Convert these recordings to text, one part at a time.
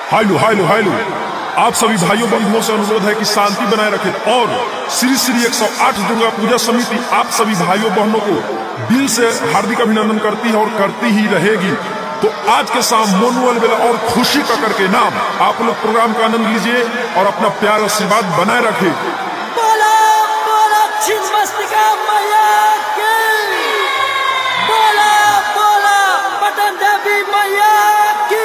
high-low high-low high-low आप सभी भाइयों बंधुओं से अनुरोध है कि शांति बनाए रखें और श्री श्री 108 दुर्गा पूजा समिति आप सभी भाइयों बहनों को दिल से हार्दिक अभिनंदन करती है और करती ही रहेगी तो आज के शाम मोनू अलबेला और खुशी ककर के नाम आप लोग प्रोग्राम का आनंद लीजिए और अपना प्यार आशीर्वाद बनाए रखें बोला बोला छिन्मस्तिका मैया की बोला बोला पटन देवी मैया की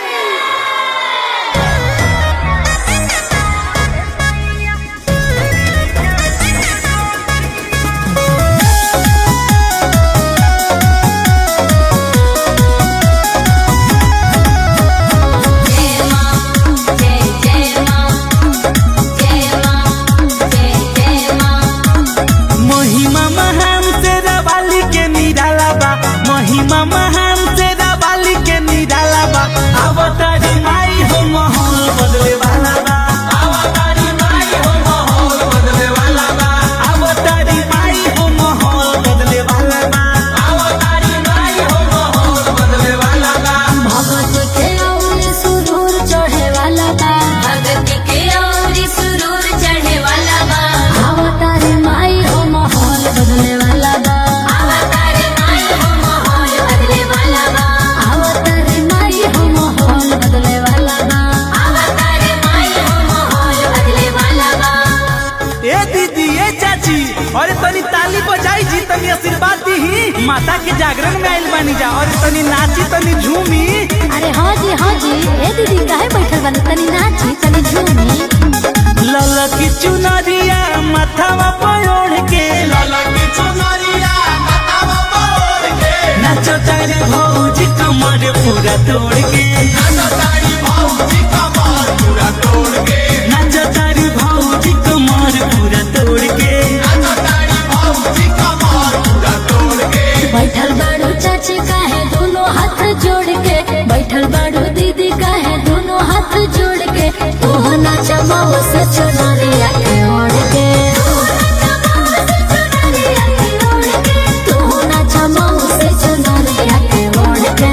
जय मां जय जय मां जय मां जय जय मां महिमा महान तेरा बाली के निराला बा महिमा महान तेरा बाली के निराला बा अवतारी माई हो माहौल बदले वाला बा अवतारी माई हो माहौल बदले वाला बा अवतारी माई हो माहौल बदले वाला बा अवतारी माई हो माहौल बदले वाला बा भगत के और सुरूर चढ़े वाला बा भगत के और सुरूर चढ़े वाला बा अवतार माई हो माहौल बदले वाला बा अवतार माई हो माहौल बदले वाला बा अवतार माई हो माहौल बदले वाला बा अवतार माई हो माहौल बदले वाला बा ए दीदी ए चाची अरे तनी ताली बजाई जी तनी आशीर्वाद दी माता के जागरण में आइल बानी जा और तनी नाची तनी झूमी अरे हाँ जी हाँ जी ए दीदी काहे बैठल बानी तनी नाची तनी झूमी ललकी चुनरिया माथावा पर ओढ़ के ललकी चुनरिया माथावा पर ओढ़ के नाचो तारे भौजी कमर पूरा तोड़ के नाचो तारी भौजी कमर पूरा तोड़ के नाचो तारी भौजी कमर पूरा तोड़ के नाचो तारी भौजी कमर पूरा तोड़ के बैठल बाड़ू चाची काहे दोनों हाथ जोड़ के बैठल बाड़ू दीदी काहे दोनों हाथ जोड़ के तू नाच माओ से चुनरिया के ओढ़ के तू नाच माओ से चुनरिया के ओढ़ के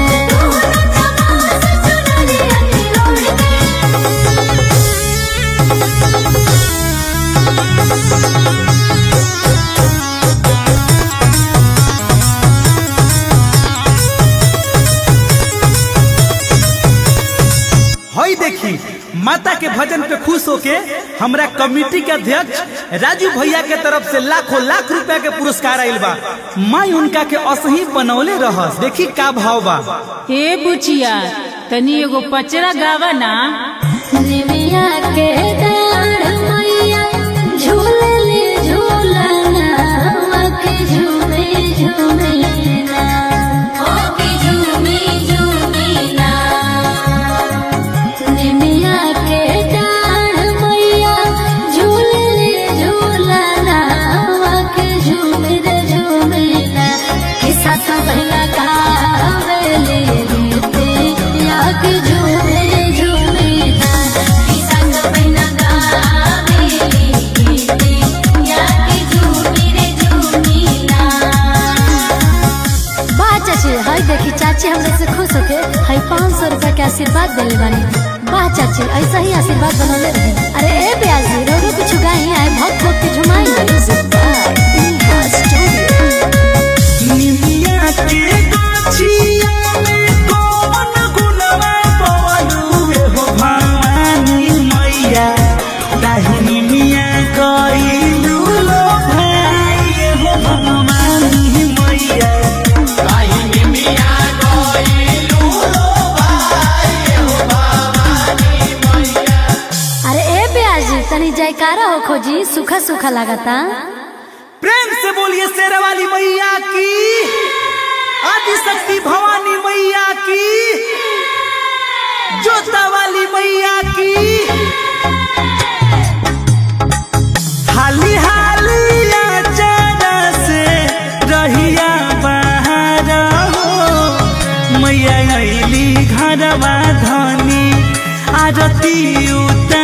हई देखी माता के भजन पे खुश होके हमरा कमेटी के अध्यक्ष राजू भैया के तरफ से लाखों लाख रुपया के पुरस्कार आइल बा माई उनका के असही बनौले रहस देखी का भाव बा हे बुचिया तनी एगो पचरा गावा ना निमिया के डाढ़ मैया झूलले झूलना के झूमे झूमे ना ओ के झूमे झूमे ना निमिया के डाढ़ मैया झूलले झूलना के झूमे रे झूमे ना के साथ बहला गावेले रीते या के झूमे झूमे ना के साथ बहला गावेले रीते या के झूमे रे झूमे ना वाह चाची हाय देखी चाची हमरे से खुश होके हाय पाँच सौ रुपया के आशीर्वाद दिले बानी वाह चाची ऐसा ही आशीर्वाद बनौले रहे अरे ए ब्याजी रो रो कुछ गाई आए भक्त भक्त के झुमाई निमिया के गाछिया में कौन गुलवा पवलू हे हो भवानी मैया दाहिनी मिया कइलू लो भाई हे हो भवानी मैया दाहिनी मिया कइलू लो भाई हे हो भवानी मैया अरे ए ब्याजी तनी जयकारा हो खोजी सूखा सूखा लागता प्रेम से बोलिए शेरा वाली मैया की आदि शक्ति भवानी मैया की जोता वाली मैया की हाली हाली आचारा से रहिया बाहर हो मैया अली घरवा धनी आरती उतार